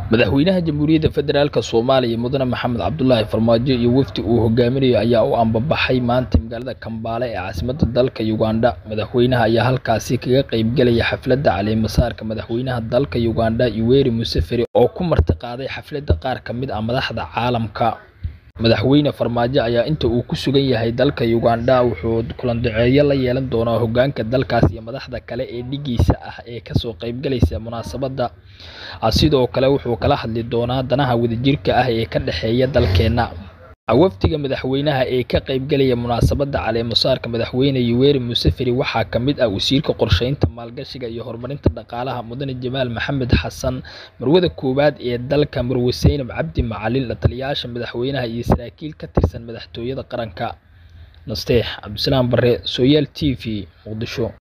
madaxweynaha jamhuuriyadda federaalk soomaaliya mudane maxamed cabdulaahi farmaajo iyo wafdi uu hogaaminayo ayaa u ambabaxay maanta magaalada kambaale ee caasimadda dalka uganda madaxweynaha ayaa halkaasi kaga qeybgelaya xafladda caleemasaarka madaxweynaha dalka uganda yoweri museveni oo ku martiqaaday xafladda qaar ka mid ah madaxda caalamka madaxweyne farmaajo ayaa inta uu ku sugan yahay dalka uganda wuxuu kulandaceeyo la yeelan doonaa hogaanka dalkaas iyo madaxda kale ee dhigiisa ah ee kasoo qeybgalaysa munaasabadda sidoo kale wuxuu kala hadli doonaa danaha wadajirka ah ee ka dhexeeya dalkeenna wafdiga madaxweynaha ee ka qeybgelaya munaasabadda caleemasaarka madaxweyne yoweri museveni waxaa ka mid ah wasiirka qorsheynta maalgashiga iyo horumarinta dhaqaalaha mudane jamaal maxamed xasan marwada koowaad ee dalka marwe seynab cabdi macalin la taliyayaasha madaxweynaha iyo saraakiil ka tirsan madaxtooyada qaranka nasteex cabdisalaam bare sooyaal t v muqdisho